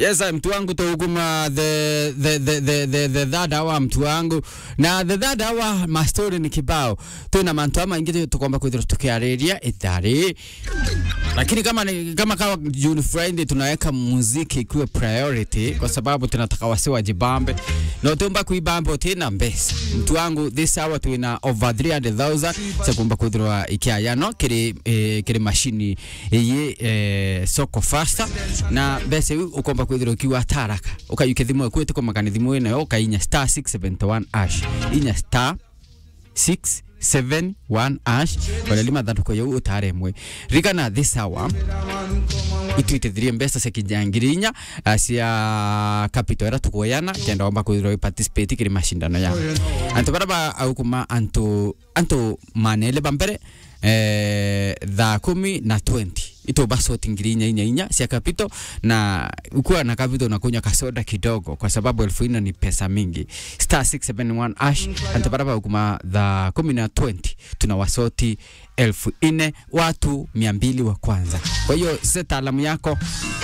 Yes, mtu wangu tuguma the the the the the, the third hour mtu wangu na the third hour ma story ni kibao tuna mantu ama ingi tukomba kwithira tukiareria ithari lakini kama ni, kama kawa June Friday tunaweka muziki ikiwe priority kwa sababu tunataka wase wajibambe na tumba kuibambe tena mbesa mtu wangu this hour tuina over 300,000 sekumba kwithirwa ikiayano kiri eh, kiri mashini iyi eh, soko faster na mbesa iu ukomba kwithirwa ukiwa taraka ukayuke thimu eku itukomagana thimu ino ukainya star 671 ash inya star 671 ash waleli mathanduko yau utaremwe rigana this hour itwitithirie mbeca cia kinjangiri inya uh, cia capital ira tukuoyana kenda wamba kwithirwa participate kiri mashindano ya antu bara ba aukuma antu antu manele bambere eh, thaa kumi na 20 ito basoti ngiri inya inya inya cia capital na ukiwa na capital unakunywa kasoda kidogo kwa sababu elfu ina ni pesa mingi star 671 ash antabaraba ukuma thaa kumi na 20 tuna wasoti elfu ine watu mia mbili wa kwanza kwa hiyo se taalamu yako